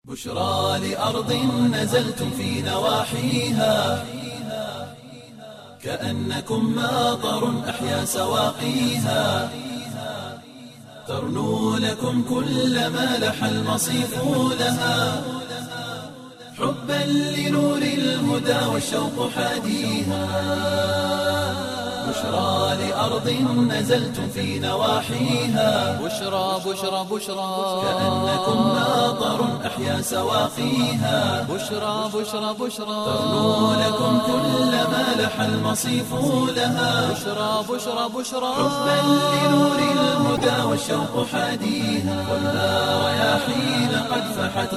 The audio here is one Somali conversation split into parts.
بشرى لأرض نزلتم في نواحيها كأنكم ماطر أحيا سواقيها ترنو لكم كل ما لح المصيف لها حبا لنور الهدى والشوق حاديها بشرى لأرض نزلتم في نواحيها بشرى بشرى بشرى كأنكم ماطر أحيا سواقيها بشرى بشرى بشرى ترنو لكم كل ما لح المصيف لها بشرى بشرى بشرى حبا لنور الهدى والشوق حاديها والنار رياحين قد فحت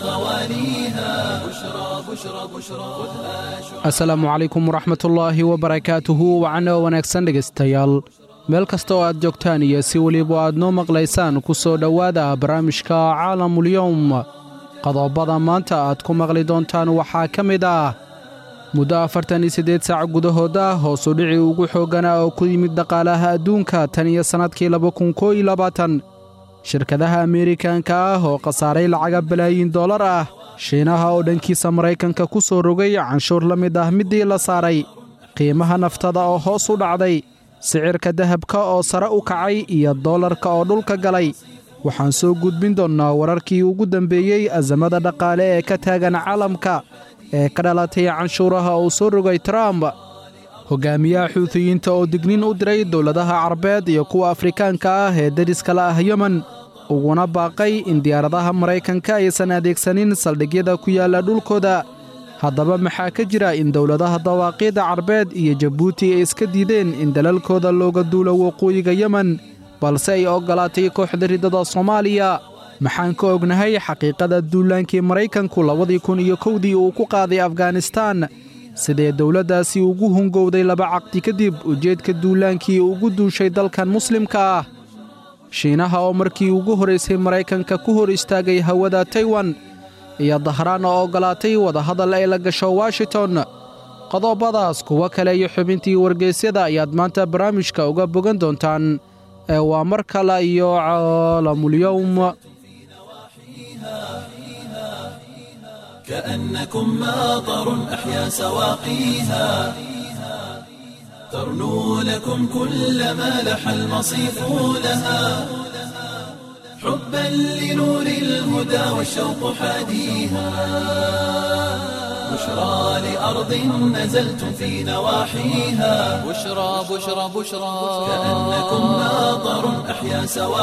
غواليها بشرى بشرى بشرى خذها شعاع asalaamu calaykum waraxmatullaahi wabarakaatuhu wacano wanaagsan dhegaystayaal meel kasta oo aad joogtaan iyo si weliba aad noo maqlaysaan ku soo dhowaada barnaamijka caalamulyowm qodobada maanta aad ku maqli doontaan waxaa ka mid ah muddo afartan iyo siddeed saac gudahood ah hoosu dhicii ugu xoogganaa oo ku yimid dhaqaalaha adduunka tan iyo sannadkii laba kun koo iyo labaatan shirkadaha ameerikanka ah oo khasaaray lacaga balaayiin dollar ah shiinaha oo dhankiisa maraykanka ku soo rogay canshuur la mid ah middii la saaray qiimaha naftada oo hoos u dhacday sicirka dahabka oo sare u kacay iyo doolarka oo dhulka galay waxaan soo gudbin doonnaa wararkii ugu dambeeyey asamada dhaqaale ee ka taagan caalamka ee ka dhalatay canshuuraha uu soo rogay trump hogaamiyaha xuutiyiinta oo digniin u diray dowladaha carabeed iyo kuwa afrikaanka ah ee deriska la ah yemen uguna baaqay in diyaaradaha maraykanka aysan adeegsanin saldhigyada ku yaalla dhulkooda haddaba maxaa ka jira in dowladaha dawaaqiidda carbeed iyo jabuuti ay iska diideen in dalalkooda looga duulo waqooyiga yemen balse ay oggolaatay kooxda riddada soomaaliya maxaan ka ognahay xaqiiqada duulaankii maraykanku labadii kun iyo kowdii uu ku qaaday afghanistaan sidee dowladdaasi ugu hungowday laba caqdi kadib ujeedka duulaankii ugu duushay dalkan muslimka ah shiinaha oo markii ugu horraysay maraykanka ku hor istaagay hawada taiwan iyo dahraan oo oggolaatay wadahadal ay la gasho washington qodobadaas kuwo kale iyo xubintii wargeysyada ayaad maanta barnaamijka uga bogan doontaan ee waa mar kale iyo caalamulyowm كأنكم ماطر أحيا سواقيها ترنو لكم كل ما لح المصيف لها حبا لنور الهدى والشوق حاديها بشرى لأرض نزلتم في نواحيها بشرى بشرى بشرى كأنكم ماطر أحيا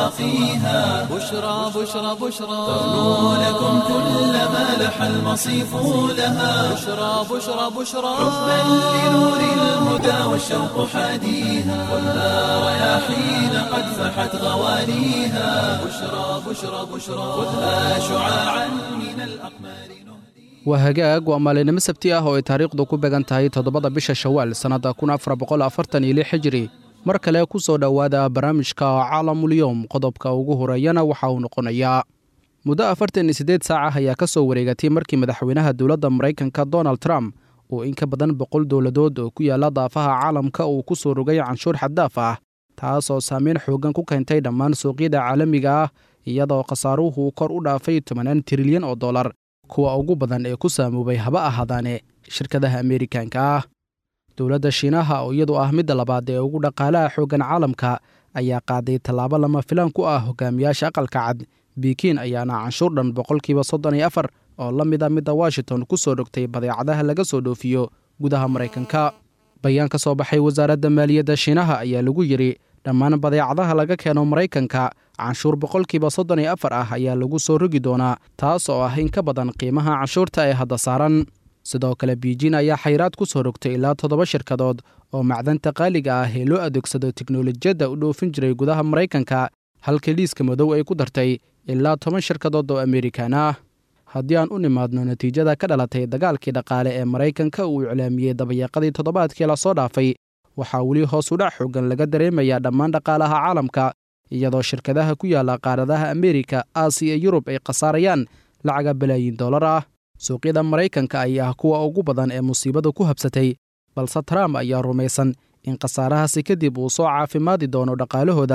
سواقيها بشرى بشرى بشرى ترنو لكم كل ما لح المصيف لها بشرى بشرى بشرى حبا لنور الهدى والشوق حاديها والنار رياحين قد فحت غواليها بشرى بشرى بشرى خذها شعاعا من الأقمار waa hagaag waa maalinimo sabti ah oo ay taariikhdu ku began tahay toddobada bisha shawaal sannadda kun afar boqol afartan iyo lix xijiri mar kale ku soo dhowaada barnaamijka caalamulyowm qodobka ugu horeeyana waxa uu noqonayaa muddo afartan iyo siddeed saac ah ayaa ka soo wareegatay markii madaxweynaha dowladda maraykanka donald trump uu in ka badan boqol dowladood oo ku yaalla daafaha caalamka uu ku soo rogay canshuur xaddaaf ah taas oo saameyn xooggan ku keentay dhammaan suuqyada caalamiga ah iyadoo khasaaruhu kor u dhaafay tobanaan trilyan oo dollar kuwa ugu badan ee ku saamoobay haba ahaadaane shirkadaha ameerikanka ah dowladda shiinaha oo iyadu ah midda labaad ee ugu dhaqaalaha xooggan caalamka ayaa qaaday tallaabo lama filaan ku ah hogaamiyaasha aqalka cad bikiin ayaana canshuur dhan boqolkiiba soddon iyo afar oo la mid a midda washington ku soo dhogtay badeecadaha laga soo dhoofiyo gudaha maraykanka bayaan ka soo baxay wasaaradda maaliyadda shiinaha ayaa lagu yidhi dhammaan badeecadaha laga keeno maraykanka canshuur boqolkiiba soddon iyo afar ah ayaa lagu soo rogi doonaa taas oo ah in ka badan qiimaha canshuurta ee hadda saaran sidoo kale biijin ayaa xayraad ku soo rogtay ilaa toddoba shirkadood oo macdanta qaaliga ah ee loo adeegsado teknolojiyadda u dhoofin jiray gudaha maraykanka halka liiska madow ay ku dartay ilaa toban shirkadood oo amerikan ah haddii aan u nimaadno natiijada ka dhalatay dagaalkii dhaqaale ee maraykanka uu iclaamiyey dabayaaqadii toddobaadkii lasoo dhaafay waxaa weli hoos u dhac xoogan laga dareemayaa dhammaan dhaqaalaha caalamka iyadoo shirkadaha ku yaalla qaaradaha ameerika aasiya yurub ay khasaarayaan lacaga balaayiin dollar ah suuqyada maraykanka ayaa ah kuwa ugu badan ee musiibada ku habsatay balse trump ayaa rumaysan in khasaarahaasi kadib uu soo caafimaadi doono dhaqaalahooda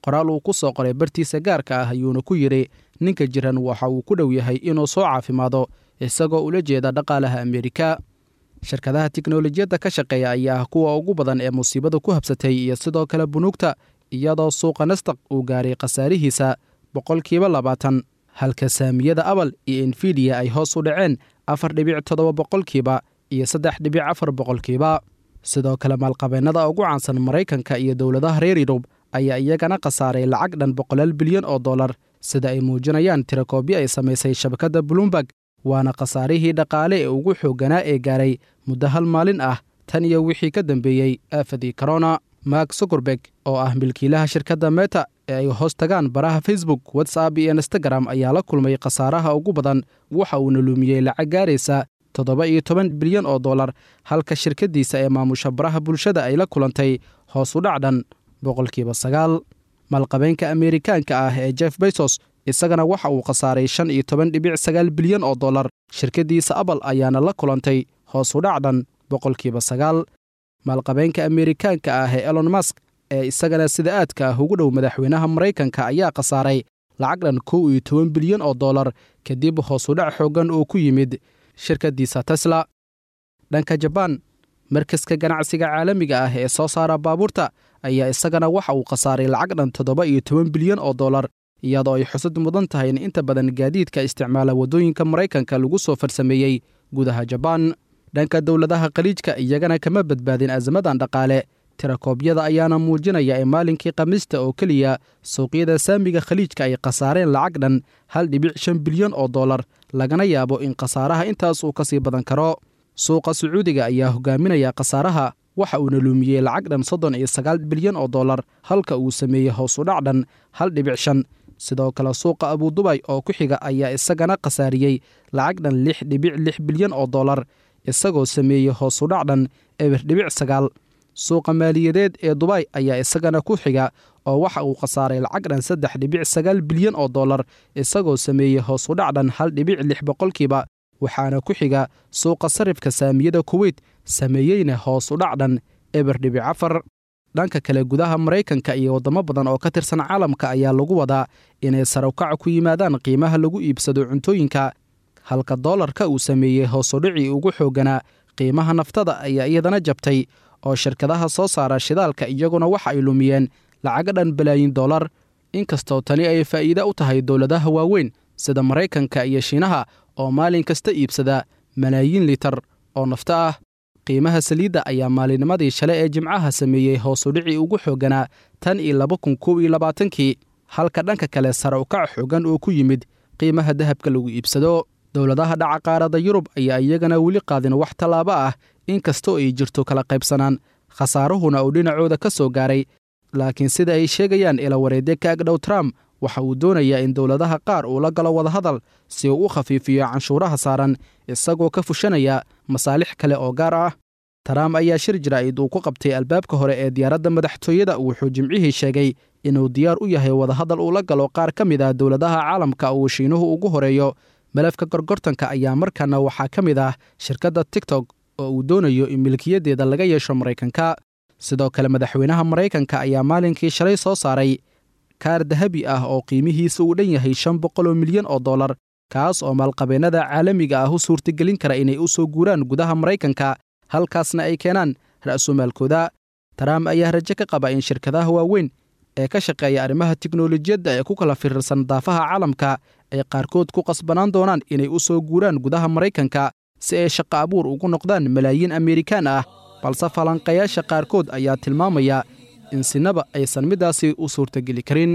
qoraal uu ku soo qoray bartiisa gaarka ah ayuuna ku yidhi ninka jiran waxa uu ku dhow yahay inuu soo caafimaado isagoo ula jeeda dhaqaalaha ameerika shirkadaha tiknolojiyadda ka shaqeeya ayaa ah kuwa ugu badan ee musiibada ku habsatay iyo sidoo kale bunuugta iyadoo suuqa nastaq uu gaaray khasaarihiisa boqolkiiba labaatan halka saamiyada abal iyo enfidiya ay hoos u dhaceen afar dhibic toddoba boqolkiiba iyo saddex dhibic afar boqolkiiba sidoo kale maalqabeennada ugu caansan maraykanka iyo dowladaha reer yurub ayaa iyagana khasaaray lacag dhan boqolaal bilyan oo dollar sida ay muujinayaan tirakoobyo ay samaysay shabakadda bloomberg waana khasaarihii dhaqaale ee ugu xoogganaa ee gaaray muddo hal maalin ah tan iyo wixii ka dambeeyey aafadii korona mark zukerberg oo ah milkiilaha shirkadda meta ee ay hoos tagaan baraha facebook whatsapp iyo instagram ayaa la kulmay khasaaraha ugu badan waxa uuna luumiyey lacag gaaraysa toddoba iyo toban bilyan oo dollar halka shirkaddiisa ee maamusha baraha bulshada ay la kulantay hoos u dhacdhan boqolkiiba sagaal maalqabeenka ameerikaanka ah ee jeff bezos isagana waxa uu khasaaray shan iyo toban dhibic sagaal bilyan oo dollar shirkaddiisa abal ayaana la kulantay hoos u dhacdhan boqolkiiba sagaal maalqabeenka ameerikaanka ah ee elon mask ee isagana sida aadka ah ugu dhow madaxweynaha maraykanka ayaa khasaaray lacag dhan kow iyo toban bilyan oo dollar kadib hoos u dhac xooggan oo ku yimid shirkaddiisa tesla dhanka jabaan markaska ganacsiga caalamiga ah ee soo saara baabuurta ayaa isagana waxa uu khasaaray lacag dhan toddoba iyo toban bilyan oo dollar iyadoo ay xusud mudan tahay in inta badan gaadiidka isticmaala waddooyinka maraykanka lagu soo farsameeyey gudaha jabaan dhanka dowladaha khaliijka iyagana kama badbaadin azamadan dhaqaale tirakoobyada ayaana muujinaya in maalinkii khamiista oo keliya suuqyada saamiga khaliijka ay khasaareen lacag dhan hal dhibic shan bilyan oo dollar lagana yaabo in khasaaraha intaas uu ka sii badan karo suuqa sacuudiga ayaa hogaaminaya khasaaraha waxa uuna luumiyey lacag dhan soddon iyo sagaal bilyan oo dollar halka uu sameeyey hoos u dhac dhan hal dhibic shan sidoo kale suuqa abudubay oo ku xiga ayaa isagana khasaariyey lacag dhan lix dhibic lix bilyan oo dollar isagoo sameeyey hoos u dhac dhan eber dhibic sagaal suuqa maaliyadeed ee dubay ayaa isagana ku xiga oo waxa uu khasaaray lacag dhan saddex dhibic sagaal bilyan oo dollar isagoo sameeyey hoos u dhac dhan hal dhibic lix boqolkiiba waxaana ku xiga suuqa sarifka saamiyada kuweyt sameeyeyna hoos u dhac dhan eber dhibic afar dhanka kale gudaha maraykanka iyo waddamo badan oo ka tirsan caalamka ayaa lagu wadaa inay sarawkac ku yimaadaan qiimaha lagu iibsado cuntooyinka halka doolarka uu sameeyey hoosudhicii ugu xoogganaa qiimaha naftada ayaa iyadana jabtay oo shirkadaha soo saara shidaalka iyaguna waxa ay lumiyeen lacag dhan balaayin dollar inkastoo tani ay faa'iide u tahay dowladaha waaweyn sida maraykanka iyo shiinaha oo maalin kasta iibsada malaayiin litar oo nafto ah qiimaha saliidda ayaa maalinnimadii shale ee jimcaha sameeyey hoosudhicii ugu xoogganaa tan iyo laba kun kow iyo labaatankii halka dhanka kale sare ukac xoogan oo ku yimid qiimaha dahabka lagu iibsado dowladaha dhaca qaarada yurub ayaa iyagana weli qaadin wax tallaabo ah inkastoo ay jirto kala qaybsanaan khasaaruhuna uu dhinacooda ka soo gaaray laakiin sida ay sheegayaan ilawareedye ka agdhow trump waxa uu doonayaa in dowladaha qaar uu la galo wadahadal si uu u khafiifiyo canshuuraha saaran isagoo ka fushanaya masaalix kale oo gaar ah trump ayaa shir jaraa'id uu ku qabtay albaabka hore ee diyaaradda madaxtooyada wuxuu jimcihii sheegay inuu diyaar u yahay wadahadal uu la galo qaar ka mid ah dowladaha caalamka uu shiinuhu ugu horeeyo malafka gorgortanka ayaa markaana waxaa ka mid ah shirkadda tiktok oo uu doonayo in milkiyaddeeda laga yeesho maraykanka sidoo kale madaxweynaha maraykanka ayaa maalinkii shalay soo saaray kaar dahabi ah oo qiimihiisa uu dhan yahay shan boqol oo milyan oo dollar kaas oo maalqabeennada caalamiga ah u suurtagelin kara inay u soo guuraan gudaha maraykanka halkaasna ay keenaan ra'sumaalkooda trump ayaa rajo ka qaba in shirkadaha waaweyn ee ka shaqeeya arrimaha tiknolojiyadda ee ku kala firirsan daafaha caalamka ay qaarkood ku qasbanaan doonaan inay u soo guuraan gudaha maraykanka si ay shaqo abuur ugu noqdaan malaayiin amerikaan ah balse falanqayaasha qaarkood ayaa tilmaamaya in sinaba aysan middaasi u suurtageli karin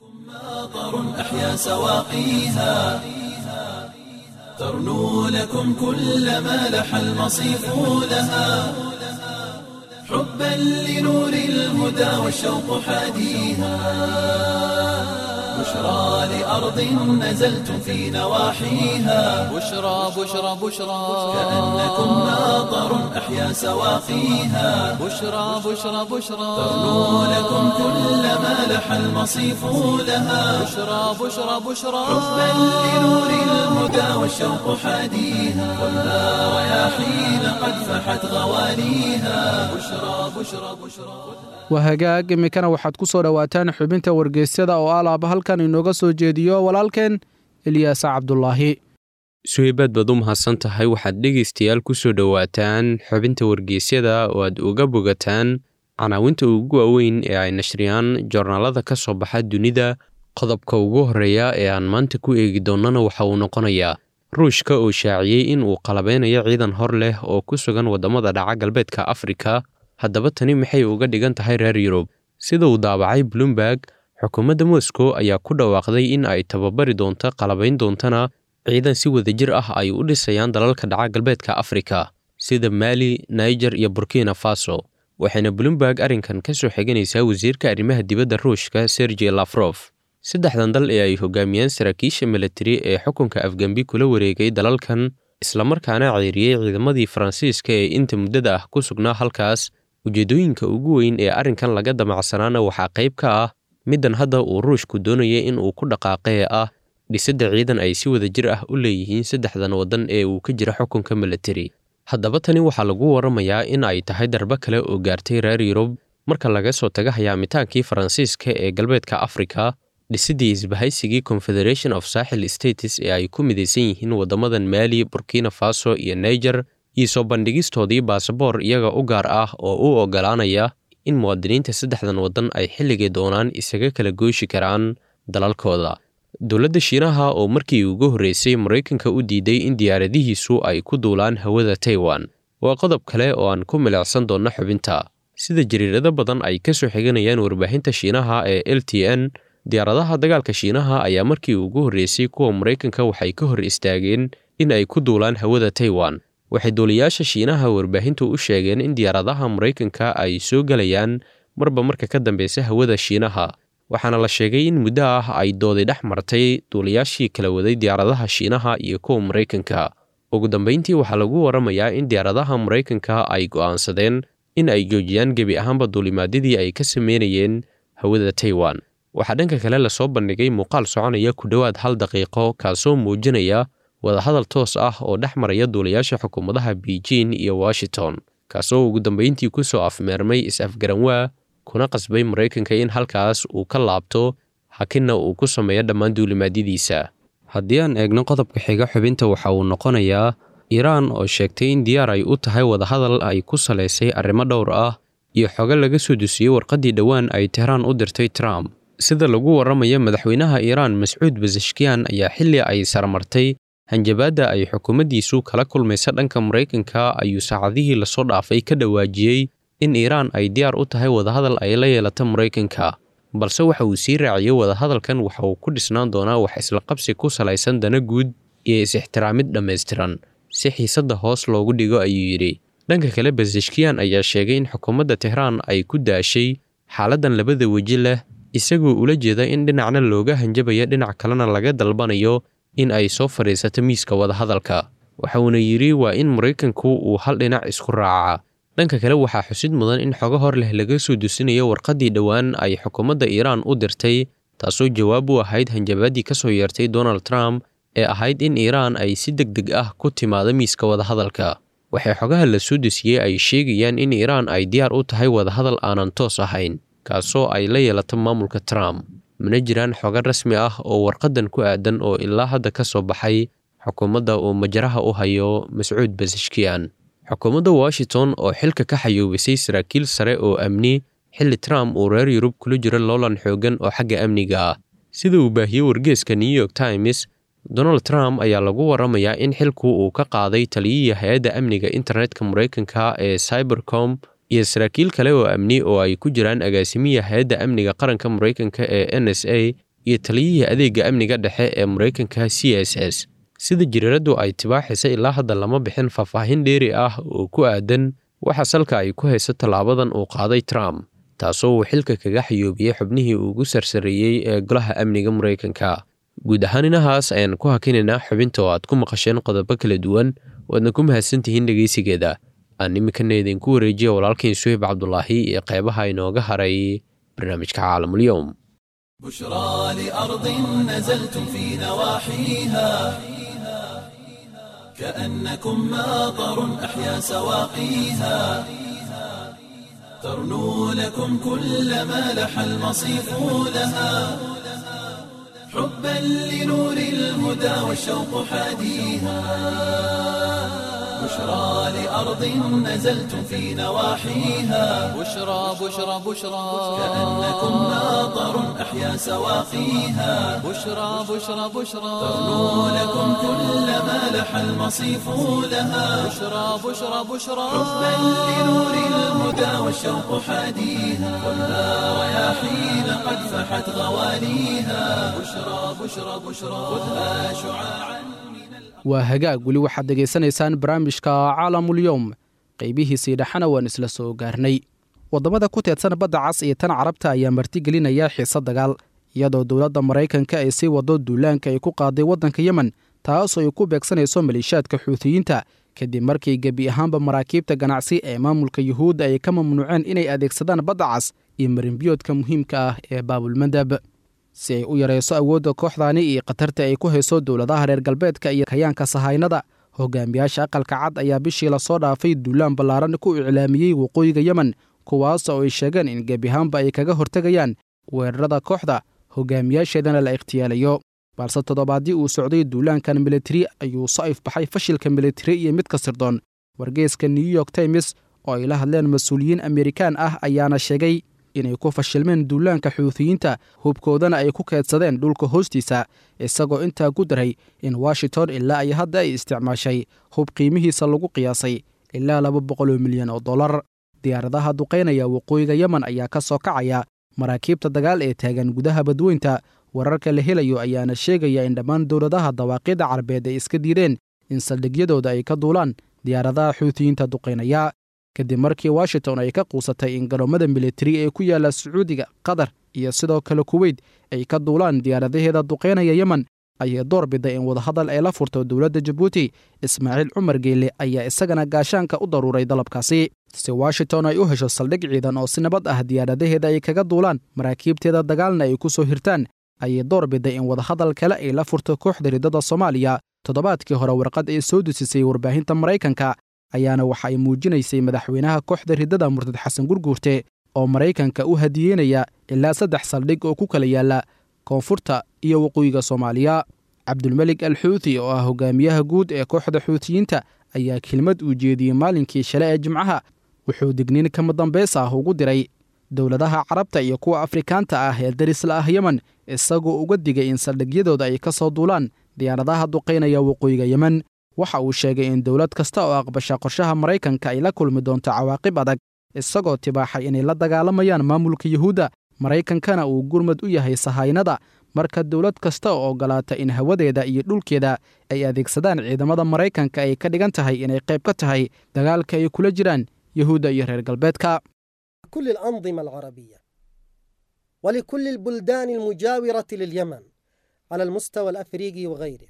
أحيا سواقيها ترنو لكم كل ما لح المصيف لها حبا لنور الهدى والشوق حاديها بشرى لأرض نزلتم في نواحيها بشرى بشرى بشرى كأنكم ماطر أحيا سواقيها بشرى بشرى بشرى ترنو لكم كل ما لح المصيف لها بشرى بشرى بشرى حبا لنور الهدى والشوق حاديها ولا رياحين قد فحت غواليها بشرى بشرى بشرى waa hagaag iminkana waxaad ku soo dhowaataan xubinta wargeysyada oo alaaba halkan inooga soo jeediyo walaalkeen ilyaasa cabdulaahi suheybaad baad u mahadsan tahay waxaad dhegaystayaal ku soo dhowaataan xubinta wargeysyada oo aad uga bogataan canaawinta ugu waaweyn ee ay nashriyaan joornaalada ka soo baxa dunida qodobka ugu horreeya ee aan maanta ku eegi doonnana waxa uu noqonayaa ruushka oo shaaciyey in uu qalabeynayo ciidan hor leh oo ku sugan waddamada dhaca galbeedka afrika haddaba tani maxay uga dhigan tahay reer yurub sida uu daabacay bloomberg xukuumadda moscow ayaa ku dhawaaqday in ay tababari doonto qalabayn doontana ciidan si wadajir ah ay u dhisayaan dalalka dhaca galbeedka afrika sida maali niger iyo burkina faso waxayna bloomberg arrinkan ka soo xiganaysaa wasiirka arrimaha dibadda ruushka sergey lafrof saddexdan dal ee ay hogaamiyeen saraakiisha militari ee xukunka afgambi kula wareegay dalalkan islamarkaana ceyriyey ciidamadii faransiiska ee inta muddada ah ku sugnaa halkaas ujeeddooyinka ugu weyn ee arrinkan laga damacsanaana waxaa qayb ka ah middan hadda uu ruushku doonaya in uu ku dhaqaaqee ah dhisidda ciidan ay si wadajir ah u leeyihiin saddexdan waddan ee uu ka jira xukunka militari haddaba tani waxaa lagu waramayaa in ay tahay darbo kale oo gaartay reer yurub marka laga soo taga hayaamitaankii faransiiska ee galbeedka afrika dhisiddii isbahaysigii confederation of saaxil states ee ay ku midaysan yihiin waddamadan maali burkina faso iyo niger iyo soo bandhigistoodii baasaboor iyaga u gaar ah oo u oggolaanaya in muwaadiniinta saddexdan waddan ay xilligay doonaan isaga kala gooshi karaan dalalkooda dowladda shiinaha oo markii ugu horreysay maraykanka u diiday in diyaaradihiisu ay ku duulaan hawada taiwan waa qodob kale oo aan ku milicsan doonno xubinta sida jariirado badan ay ka soo xiganayaan warbaahinta shiinaha ee l t n diyaaradaha dagaalka shiinaha ayaa markii ugu horreysay kuwa maraykanka waxay ka hor istaageen in ay ku duulaan hawada taiwan waxay duuliyaasha shiinaha warbaahintu u sheegeen in diyaaradaha maraykanka ay soo gelayaan marba marka ka dambeysa hawada shiinaha waxaana la sheegay in muddo ah ay doodi dhex martay duuliyaashii kala waday diyaaradaha shiinaha iyo kuwa maraykanka ugu dambeyntii waxaa lagu waramayaa in diyaaradaha maraykanka ay go'aansadeen in ay joojiyaan gebi ahaanba duulimaadyadii ay ka sameynayeen hawada taiwan waxaa dhanka kale lasoo bandhigay muuqaal soconaya ku dhowaad hal daqiiqo kaasoo muujinaya wadahadal toos ah oo dhex maraya duulayaasha xukuumadaha beijing iyo washington kaasoo ugu dambeyntii ku soo afmeermay is-afgaranwaa kuna qasbay maraykanka in halkaas uu ka laabto hakinna uu ku sameeyo dhammaan duulimaadyadiisa haddii aan eegno qodobka xiga xubinta waxa uu noqonayaa iiraan oo sheegtay in diyaar ay u tahay wadahadal ay ku salaysay arrimo dhowr ah iyo xogo laga soo dusiyey warqaddii dhowaan ay tehraan u dirtay trump sida lagu warramaya madaxweynaha iiraan mascuud basashkiyan ayaa xilli ay sarmartay hanjabaadda ay xukuumaddiisu kala kulmaysa dhanka maraykanka ayuu saacadihii lasoo dhaafay ka dhawaajiyey in iiraan ay diyaar u tahay wadahadal ay la yeelato maraykanka balse waxa uu sii raaciyey wadahadalkan waxa uu ku dhisnaan doonaa wax islaqabsi ku salaysan dana guud iyo is-ixtiraamid dhammaystiran si xiisadda hoos loogu dhigo ayuu yidhi dhanka kale basashkiyan ayaa sheegay in xukuumadda tehraan ay ku daashay xaaladdan labada weji leh isagoo ula jeeda in dhinacna looga hanjabaya dhinac kalena laga dalbanayo in ay soo fadhiisato miiska wadahadalka waxa uuna yidhi waa in maraykanku uu hal dhinac isku raaca dhanka kale waxaa xusid mudan in xogo hor leh laga soo dusinayo warqaddii dhowaan ay xukuumadda iiraan u dirtay taasoo jawaab u ahayd hanjabaaddii ka soo yeertay donald trump ee ahayd in iiraan ay si deg deg ah ku timaado miiska wadahadalka waxay xogaha la soo dusiyey ay sheegayaan in iiraan ay diyaar u tahay wadahadal aanan toos ahayn kaasoo ay la yeelato maamulka trump mana jiraan xogo rasmi ah oo warqaddan ku aadan oo ilaa hadda ka soo baxay xukuumadda uu majaraha u hayo mascuud basashkiyan xukuumadda washington oo xilka ka xayoobisay saraakiil sare oo amni xilli trump uu reer yurub kula jiro loolan xooggan oo xagga amniga ah sida uu baahiyey wargeeska new york times donald trump ayaa lagu waramayaa in xilku uu ka qaaday taliyihii hay-adda amniga internetka maraykanka ee cybercom iyo saraakiil kale oo amni oo ay ku jiraan agaasimiya hay-adda amniga qaranka maraykanka ee n s a iyo taliyihii adeega amniga dhexe ee maraykanka c s s sida jiriiraddu ay tibaaxaysa ilaa hadda lama bixin faahfaahin dheeri ah oo ku aadan waxa salka ay ku hayso tallaabadan uu qaaday trump taasoo uu xilka kaga xayoobiyey xubnihii ugu sarsareeyey ee golaha amniga maraykanka guud ahaan inahaas ayaan ku hakinaynaa xubinta oo aad ku maqasheen qodobo kala duwan waadna ku mahadsantihiin dhegeysigeeda aan iminkana idinku wareejiya walaalkiin suhib cabdulaahi ee qeybaha inooga haray barnaamijka caalamulyoum بشرى لأرض نزلتم في نواحيها كأنكم ماطر أحيا سواقيها ترنو لكم كل ما لح المصيف لها حبا لنور الهدى والشوق حاديها بشرى لأرض نزلتم في نواحيها بشرى بشرى بشرى كأنكم ماطر أحيا سواقيها بشرى بشرى بشرى ترنو لكم كل ما لح المصيف لها بشرى بشرى بشرى حبا لنور الهدى والشوق حاديها خذها رياحين قد فحت غواليها بشرى بشرى بشرى خذها شعاعا waa hagaag weli waxaad dhegaysanaysaan barnaamijka caalamulyoom qaybihiisii dhexana waan isla soo gaarnay waddamada ku teedsan badda cas iyo tan carabta ayaa martigelinaya xiise dagaal iyadoo dowladda maraykanka ay sii waddo duulaanka ay ku qaaday waddanka yemen taasoo ay ku beegsanayso maleeshiyaadka xuutiyiinta kadib markii gebi ahaanba maraakiibta ganacsi ee maamulka yuhuudda ay ka mamnuuceen inay adeegsadaan badda cas iyo marinbiyoodka muhiimka ah ee baabulmandab si ay u yarayso awoodda kooxdaani iyo khatarta ay ku hayso dowladaha reer galbeedka iyo kayaanka sahaynada hogaamiyaasha aqalka cad ayaa bishii lasoo dhaafay duulaan ballaaran ku iclaamiyey waqooyiga yemen kuwaas oo ay sheegeen in gebi ahaanba ay kaga hortegayaan weerarada kooxda hogaamiyaasheedana la ikhtiyaalayo balse toddobaaddii uu socday duulaankan militari ayuu soo ifbaxay fashilka militari iyo midka sirdoon wargeyska new york times oo ay la hadleen mas-uuliyiin amerikaan ah ayaana sheegay inay ku fashilmeen duulaanka xuutiyiinta hubkoodana ay ku keedsadeen dhulka hoostiisa isagoo intaa ku daray in washington ilaa ay hadda ay isticmaashay hub qiimihiisa lagu qiyaasay ilaa laba boqoloo milyan oo dollar diyaaradaha duqaynaya waqooyiga yemen ayaa ka soo kacaya maraakiibta dagaal ee taagan gudaha badweynta wararka la helayo ayaana sheegaya in dhammaan dowladaha dawaaqidda carabeed ay iska diideen in saldhigyadooda ay ka duulaan diyaaradaha xuutiyiinta duqaynaya kadib markii washington ay ka quusatay in garoommada militari ee ku yaalla sacuudiga qatar iyo sidoo kale kuweyt ay ka duulaan diyaaradaheeda duqaynaya yemen ayay door biday in wadahadal ay la furto dowladda jabuuti ismaaciil cumar geele ayaa isagana gaashaanka u daruuray dalabkaasi si washington ay u hesho saldhig ciidan oo si nabad ah diyaaradaheeda ay kaga duulaan maraakiibteeda dagaalna ay ku soo hirtaan ayay door biday in wadahadal kale ay la furto kooxda riddada soomaaliya toddobaadkii hore warqad ay soo dusisay warbaahinta maraykanka ayaana waxa ay muujinaysay madaxweynaha kooxda riddada murtad xasan gurguurte oo maraykanka u hadiyeynaya ilaa saddex saldhig oo ku kala yaalla koonfurta iyo waqooyiga soomaaliya cabdulmelik al xuuti oo ah hogaamiyaha guud ee kooxda xuutiyiinta ayaa kelmad uu jeediyey maalinkii shale ee jimcaha wuxuu digniin kama dambays ah ugu diray dowladaha carabta iyo kuwa afrikaanta ah ee darisla ah yemen isagoo uga digay in saldhigyadooda ay ka soo duulaan diyaaradaha duqaynaya waqooyiga yemen waxa uu sheegay in dowlad kasta oo aqbasha qorshaha maraykanka ay la kulmi doonto cawaaqib adag isagoo tibaaxay inay la dagaalamayaan maamulka yuhuudda maraykankana uu gurmad u yahay sahaynada marka dowlad kasta oo oggolaata in hawadeeda iyo dhulkeeda ay adeegsadaan ciidamada maraykanka ay ka dhigan tahay inay qayb ka tahay dagaalka ay kula jiraan yuhuudda iyo reer galbeedka كل الأنظمة العربية ولكل البلدان المجاورة لليمن على المستوى الأفريقي وغيره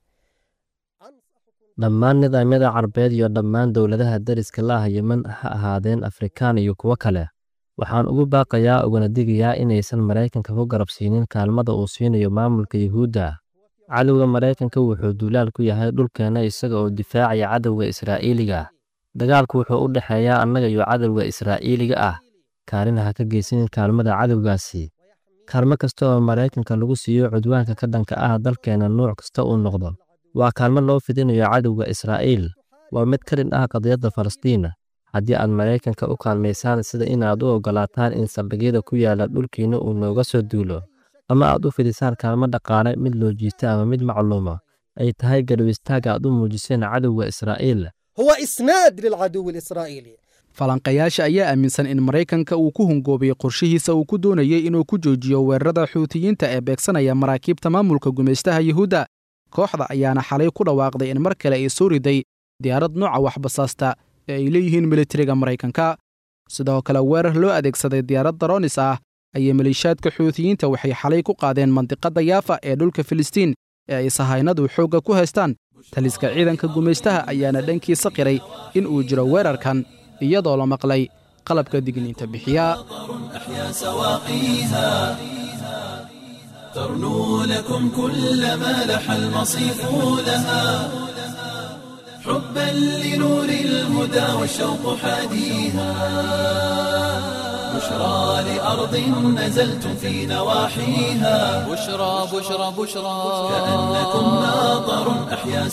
dhammaan nidaamyada carbeed iyo dhammaan dowladaha deriska la ah yemen ha ahaadeen afrikaan iyo kuwo kale waxaan ugu baaqayaa ugana digayaa inaysan maraykanka ku garabsiinin kaalmada uu siinayo maamulka yuhuudda cadowga maraykanka wuxuu duulaal ku yahay dhulkeenna isaga oo difaacaya cadowga israa'iiliga dagaalku wuxuu u dhexeeyaa annaga iyo cadowga israa'iiliga ah kaalina ha ka geysanin kaalmada cadowgaasi kaalmo kasta oo maraykanka lagu siiyo cudwaanka ka dhanka ah dalkeenna nuuc kasta uu noqdo waa kaalmo loo fidinayo cadowga israa'iil waa mid ka dhin ah qadiyadda falastiin haddii aad maraykanka u kaalmaysaan sida inaad u oggolaataan in saldhigyada ku yaalla dhulkiinna uu nooga soo duulo ama aad u fidisaan kaalmo dhaqaale mid loo jiista ama mid macluuma ay tahay garab istaagga aad u muujiseen cadowga israa'iil هو إسناد للعدو الإسرائيلي falanqayaasha ayaa aaminsan in maraykanka uu ku hungoobay qorshihiisa uu ku doonayay inuu ku joojiyo weerarada xuutiyiinta ee beegsanaya maraakiibta maamulka gumaystaha yuhuudda kooxda ayaana xalay ku dhawaaqday in mar kale ay soo riday diyaarad nooca waxbasaasta ee ay leeyihiin militariga maraykanka sidoo kale weerar loo adeegsaday diyaarad daroonis ah ayay maleeshiyaadka xuutiyiinta waxay xalay ku qaadeen mandiqadda yaafa ee dhulka filistiin ee ay sahaynadu xoogga ku haystaan taliska ciidanka gumaystaha ayaana dhankiisa qiray in uu jiro weerarkan iyadoo la maqlay qalabka digniinta bixiya أحيا سواقيها ترنو لكم كل ما لح المصيف لها حبا لنور الهدى والشوق حاديها بشرى لأرض نزلتم في نواحيها بشرى بشرى بشرى كأنكم ناظر أحيا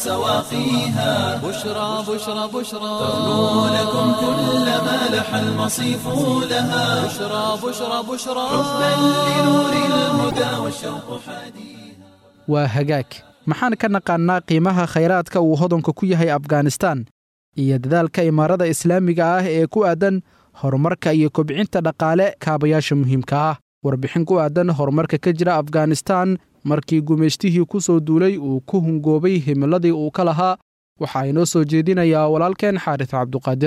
سواقيها بشرى بشرى بشرى ترنو لكم كل ما لح المصيف لها بشرى بشرى بشرى حبا لنور الهدى والشوق حديث waa hagaag maxaan ka naqaannaa qiimaha khayraadka uu hodanka ku yahay afghanistan iyo dadaalka imaarada islaamiga ah ee ku aadan horumarka iyo kobcinta dhaqaale kaabayaasha muhiimka ah warbixin ku aadan horumarka ka jira afghanistan markii gumaystihii ku soo duulay uu ku hungoobay himiladii uu ka lahaa waxaa inoo soo jeedinayaa walaalkeen xaaris cabduqaadir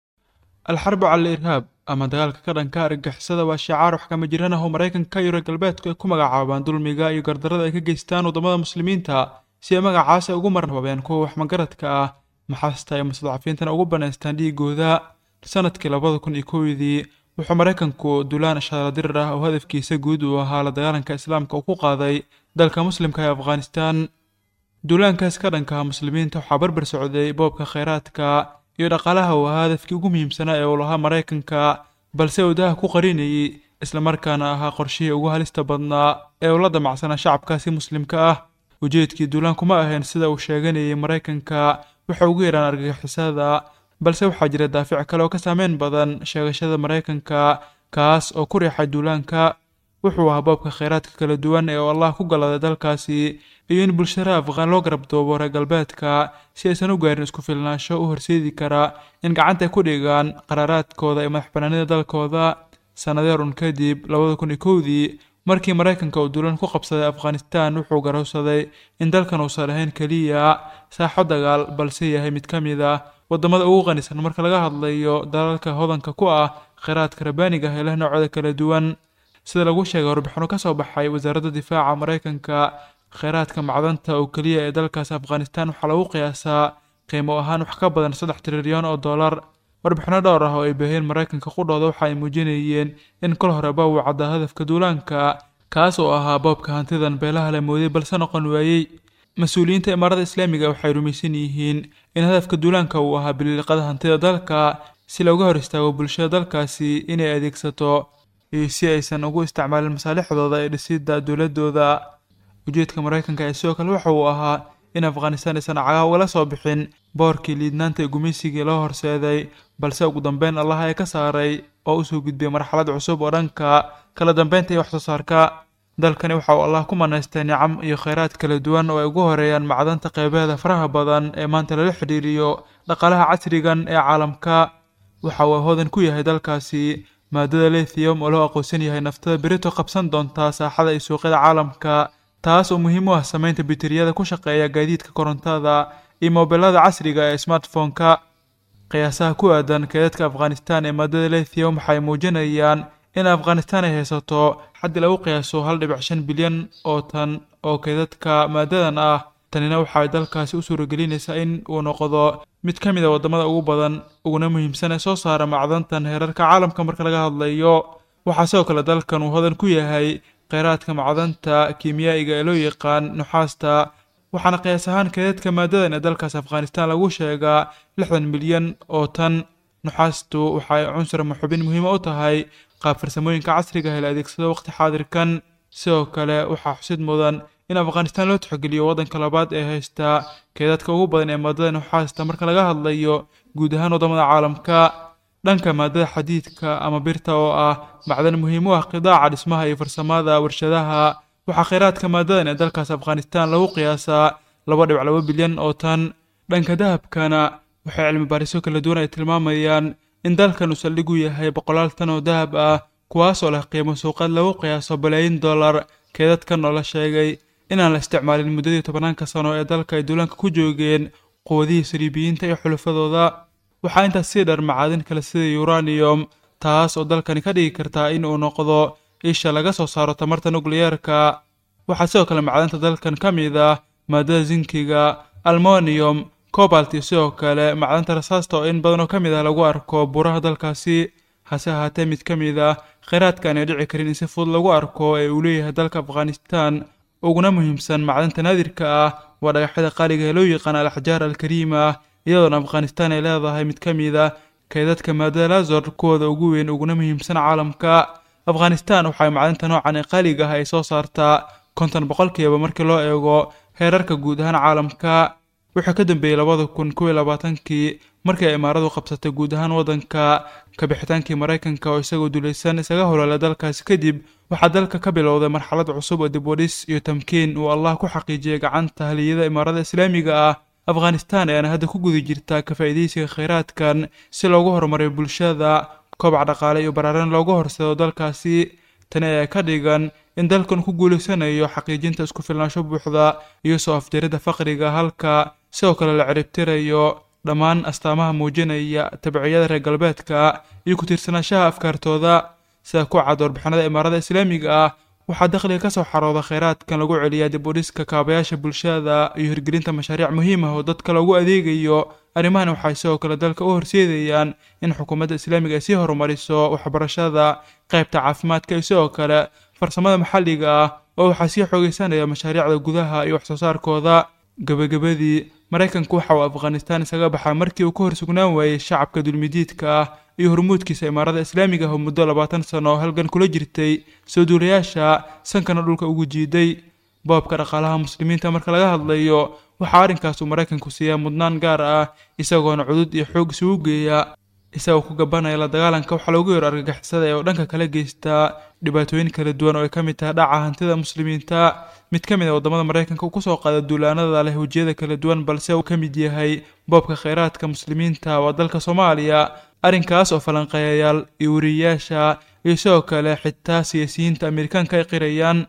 alxarbu cala irhaab ama dagaalka ka dhanka argagixisada waa shicaar wax kama jiran ah oo maraykanka iyo reer galbeedku ay ku magacaabaan dulmiga iyo gardarrada ay ka geystaan waddamada muslimiinta si ay magacaas ay ugu marnababeen kuwa waxmagaradka ah maxaasta ay mustadcafiintana ugu bannaystaan dhiigooda sanadkii labada kun iyo kowdii wuxuu maraykanku dulaan shaaradirir ah oo hadafkiisa guud uu ahaa la dagaalanka islaamka uu ku qaaday dalka muslimka ee afghanistan duulaankaas ka dhanka muslimiinta waxaa barbar socday boobka khayraadka iyo dhaqaalaha uu ahaa hadafkii ugu muhiimsanaa ee uu lahaa maraykanka balse uu daha ku qarinayay islamarkaana ahaa qorshihii ugu halista badnaa ee uu la damacsanaa shacabkaasi muslimka ah ujeedkii duulaanku ma ahayn sida uu sheeganayay maraykanka waxa ugu yaraan argagixisada balse waxaa jira daafic kale oo ka saameyn badan sheegashada maraykanka kaas oo ku riixay duulaanka wuxuu ahaa boobka khayraadka kala duwan ee uu allah ku galaday dalkaasi iyo in bulshada afqaan loo garab doobo reer galbeedka si aysan u gaarin isku filnaansho u horseedi kara in gacanta ay ku dhigaan qaraaraadkooda iyo madax banaanida dalkooda sannadeer un kadib labada kun iyo kowdii markii maraykanka uu duulaan ku qabsaday afghanistan wuxuu garowsaday in dalkan uusan ahayn keliya saaxo dagaal balse yahay mid ka mid ah waddamada ugu qanisan marka laga hadlayo dalalka hodanka ku ah kheyraadka rabaaniga ah ee leh noocooda kala duwan sida lagu sheegay warbixino ka soo baxay wasaaradda difaaca maraykanka kheyraadka macdanta oo keliya ee dalkaas afghanistan waxaa lagu qiyaasaa qiimo ahaan wax ka badan saddex trilyan oo dollar warbixino dhowr ah oo ay baaheen maraykanka qudhooda waxa ay muujinayeen in kol horeba uu caddaa hadafka duulaanka kaas oo ahaa boobka hantidan beelaha la mooday balse noqon waayey mas-uuliyiinta imaarada islaamiga waxay rumaysan yihiin in hadafka duulaanka uu ahaa biliiqada hantida dalka si looga hor istaago bulshada dalkaasi inay adeegsato iyo si aysan ugu isticmaalin masaalixdooda ee dhisidda dowladooda ujeedka maraykanka ee sidoo kale waxa uu ahaa in afghanistan aysan cagaha ugala soo bixin boorkii liidnaanta ee gumaysigii loo horseeday balse ugu dambeyn allah ee ka saaray oo usoo gudbiyay marxalad cusub oo dhanka kala dambeynta iyo waxsoo saarka dalkani waxa uu allah ku manaystay nicam iyo kheyraad kala duwan oo ay ugu horeeyaan macdanta qeybaheeda faraha badan ee maanta lala xidhiiriyo dhaqaalaha casrigan ee caalamka waxa uu hodan ku yahay dalkaasi maadada lithium oo loo aqoonsan yahay naftada berito qabsan doonta saaxada iyo suuqyada caalamka taas oo muhiim u ah samaynta bitiriyada ku shaqeeya gaadiidka korontada iyo mobilada casriga ee smartphone-ka qiyaasaha ku aadan keedadka afghanistan ee maadada lithium waxay muujinayaan in afghanistan ay haysato xaddii lagu qiyaaso hal dhibic shan bilyan oo tan oo keedadka maadadan ah tanina waxay dalkaasi u suuragelinaysaa in uu noqdo mid ka mid a waddamada ugu badan uguna muhiimsan ee soo saara macdantan heerarka caalamka marka laga hadlayo waxaa sidoo kale dalkan uu hodan ku yahay kheyraadka macdanta kiimiyaa'iga ee loo yaqaan nuxaasta waxaana qiyaas ahaan keedadka maadadan ee dalkaas afghanistan lagu sheegaa lixdan milyan oo tan nuxaastu waxay cunsur ama xubin muhiima u tahay qaab farsamooyinka casriga ah ee la adeegsado waqti xaadirkan sidoo kale waxaa xusid mudan in afghanistan loo tixgeliyo waddanka labaad ee haysta keedadka ugu badan ee maadada nuxaasta marka laga hadlayo guud ahaan waddamada caalamka dhanka maadada xadiidka ama birta oo ah macdan muhiim u ah qidaaca dhismaha iyo farsamada warshadaha waxaa kheyraadka maadadan ee dalkaas afghanistan lagu qiyaasaa laba dhibic laba bilyan oo tan dhanka dahabkana waxay cilmi baariso kala duwan ay tilmaamayaan in dalkan uu saldhig u yahay boqolaal tan oo dahab ah kuwaasoo leh qiimo suuqaad lagu qiyaaso balaayin dollar keedadkan oo la sheegay inaan la isticmaalin muddadii tobanaanka sano ee dalka ay duulaanka ku joogeen quwadihii saliibiyiinta iyo xulufadooda waxaa intaas sii dheer macaadin kale sida uranium taas oo dalkani ka dhigi kartaa in uu noqdo isha laga soo saaro tamarta nukliyeerka waxaa sidoo kale macdanta dalkan ka mid ah maadada zinkiga almonium cobalt iyo sidoo kale macdanta rasaasta oo in badan oo ka mid ah lagu arko buuraha dalkaasi hase ahaatee mid ka mid ah kheyraadka aanay dhici karin in si fudud lagu arko ee uu leeyahay dalka afghanistan uguna muhiimsan macdanta naadirka ah waa dhagaxyada qaaliga ee loo yaqaan al axjaar alkariima iyadoona afghanistan ay leedahay mid ka mid ah kaydadka maadada lazor kuwooda ugu weyn uguna muhiimsan caalamka afghanistan waxay macdanta noocan ee qaaliga ah ay soo saartaa konton boqolkiiba markii loo eego heerarka guud ahaan caalamka wuxuu ka dambeeyey labada kun kow iyo labaatankii markii ay imaaradu qabsatay guud ahaan waddanka kabixitaankii maraykanka oo isagoo dulaysan isaga holoolay dalkaasi kadib waxaa dalka ka bilowday marxalad cusub oo dibwadhis iyo tamkiin uu allah ku xaqiijiyey gacanta haliyada imaarada islaamiga ah afghanistan ayaana hadda ku guda jirtaa ka faa'iidaysiga kheyraadkan si loogu horumariyo bulshada kobac dhaqaale iyo baraarin loogu horseedo dalkaasi tani ayaa ka dhigan in dalkan ku guulaysanayo xaqiijinta isku filnaansho buuxda iyo soo afjaridda faqriga halka sidoo kale la ciribtirayo dhammaan astaamaha muujinaya tabciyada reer galbeedka iyo ku-tiirsanaanshaha afkaartooda sida ku cad warbixinada imaarada islaamiga ah waxaa dakhliga ka soo xarooda kheyraadkan lagu celiyaa dib u dhiska kaabayaasha bulshada iyo hirgelinta mashaariic muhiim ah oo dadka loogu adeegayo arrimahan waxay sidoo kale dalka u horseedayaan in xukuumadda islaamiga ay sii horumariso waxbarashada qaybta caafimaadka iyo sidoo kale farsamada maxalliga ah oo waxaa sii xoogeysanaya mashaariicda gudaha iyo waxsoo saarkooda gebagabadii maraykanku waxa uu afghanistan isaga baxaa markii uu ka hor sugnaan waayey shacabka dulmidiidka ah iyo hormuudkiisa imaarada islaamiga ah oo muddo labaatan sano oo halgan kula jirtay soo duulayaasha sankana dhulka ugu jiiday boobka dhaqaalaha muslimiinta marka laga hadlayo waxaa arrinkaas uu maraykanku siiyaa mudnaan gaar ah isagoona cudud iyo xoog isugu geeya isagoo ku gabanaya la dagaalanka waxaa loogu yaro argagixisada ee oo dhanka kala geystaa dhibaatooyin kala duwan oo ay ka mid tahay dhaca hantida muslimiinta mid ka mid a waddamada maraykanka uu kusoo qaada duulaanada leh wejiyada kala duwan balse uu ka mid yahay boobka kheyraadka muslimiinta waa dalka soomaaliya arrinkaas oo falanqeeyayaal iyo wariyayaasha iyo sidoo kale xitaa siyaasiyiinta amerikaanka ay qirayaan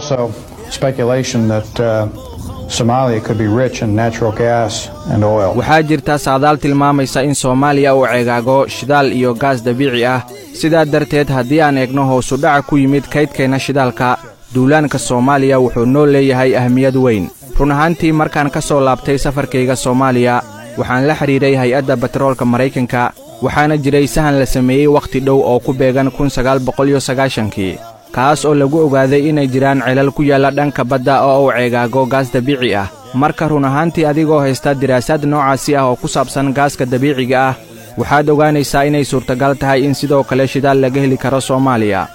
waxaa jirta saadaal tilmaamaysa in soomaaliya uu ceegaago shidaal iyo gaas dabiici ah sidaa darteed haddii aan eegno hoosu dhaca ku yimid kaydkeenna shidaalka duulaanka soomaaliya wuxuu noo leeyahay ahmiyad weyn run ahaantii markaan ka soo laabtay safarkayga soomaaliya waxaan la xidhiidhay hay-adda batroolka maraykanka waxaana jiray sahan la sameeyey wakhti dhow oo ku beegan kun sagaal boqoliyo sagaashankii kaas oo lagu ogaaday inay jiraan celal ku yaalla dhanka badda oo uu ceegaago gaas dabiici ah marka run ahaantii adigoo haysta diraasaad noocaasi ah oo ku saabsan gaaska dabiiciga ah waxaad ogaanaysaa inay suurtagal tahay in sidoo kale shidaal laga heli karo soomaaliya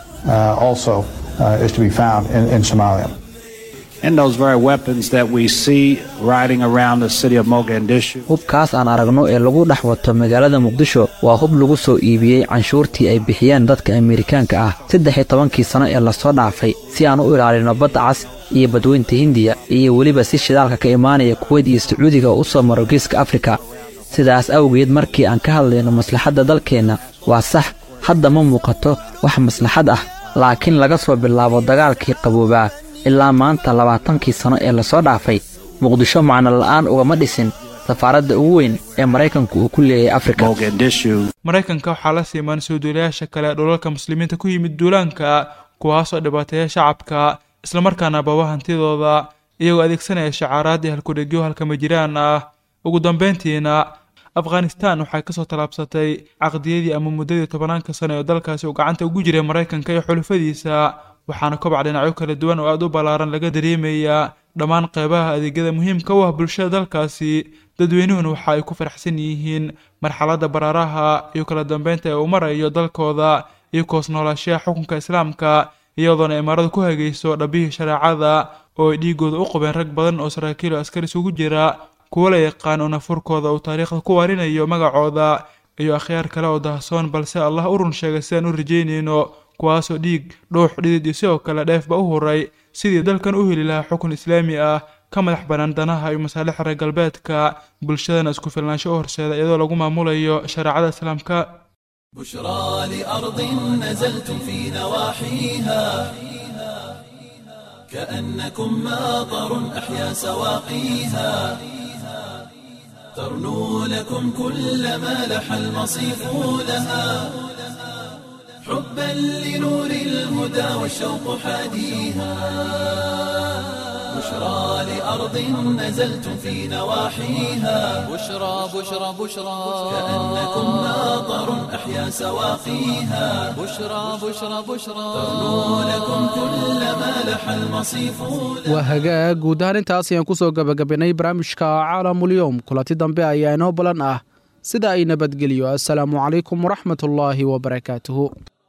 hubkaas aan aragno ee lagu dhex wato magaalada muqdisho waa hub lagu soo iibiyey canshuurtii ay bixiyeen dadka amerikaanka ah saddex iyo tobankii sanno ee lasoo dhaafay si aan u ilaalino badda cas iyo badweynta hindiya iyo weliba si shidaalka ka imaanaya kuweyd iyo sacuudiga oo u soo maro geeska afrika sidaas awgeed markii aan ka hadlayno maslaxadda dalkeenna waa sax hadda ma muuqato wax maslaxad ah laakiin laga soo bilaabo dagaalkii qaboobaa ilaa maanta labaatankii sanno ee lasoo dhaafay muqdisho macno la'aan ugama dhisin safaaradda ugu weyn ee maraykanku uu ku leeyahay afrika maraykanka waxaa la siimaan soo duulayaasha kale dhulalka muslimiinta ku yimid duulaanka kuwaasoo dhibaateeya shacabka islamarkaana baba hantidooda iyagoo adeegsanaya shacaaraad iyo halkudhegyo halkama jiraan ah ugu dambayntiina afghanistan waxay kasoo tallaabsatay caqdiyadii ama muddadii tobanaanka sano ee dalkaasi uu gacanta ugu jiray maraykanka iyo xulufadiisa waxaana kobac dhinacyo kala duwan oo aad u ballaaran laga dareemayaa dhammaan qeybaha adeegyada muhiimka u ah bulshada dalkaasi dadweynuhuna waxa ay ku faraxsan yihiin marxaladda baraaraha iyo kala dambeynta ee uu marayo dalkooda iyo koos noolaashaha xukunka islaamka iyadoona imaaradu ku hagayso dhabihii shareecada oo ay dhiigooda u qabeen rag badan oo saraakiil oo askar isugu jira kuwo la yaqaan oo nafurkooda uu taariikhda ku warinayo magacooda iyo akhyaar kale oo dahsoon balse allah u run sheegay sidaan u rajaynayno kuwaasoo dhiig dhuux dhidid iyo sidoo kale dheefba u huray sidii dalkan u heli lahaa xukun islaami ah ka madax bannaan danaha iyo masaalixda reer galbeedka bulshadana isku filnaansho u horseeda iyadoo lagu maamulayo shareecada islaamka بشرى لأرض نزلتم في نواحيها كأنكم ماطر أحيا سواقيها ترنو لكم كل ما لح المصيف لها حبا لنور الهدى والشوق حاديها بشرى لأرض نزلتم في نواحيها بشرى بشرى بشرى كأنكم ناظر أحيا سواقيها بشرى بشرى بشرى تغنو لكم كل ما لح المصيف waa hagaag guud ahaan intaas ayaan kusoo gabagabaynay barnaamijka caalamulyoom kulanti dambe ayaa inoo balan ah sida ay nabadgeliyo assalaamu calaykum waraxmatullaahi wabarakaatuhu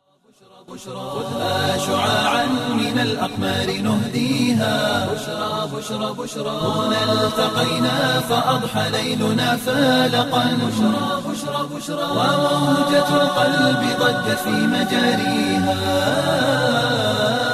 خذها شعاعا من الأقمار نهديها بشرى بشرى بشرى هنا التقينا فأضحى ليلنا فالقا بشرى بشرى بشرى وموجة القلب ضجت في مجاريها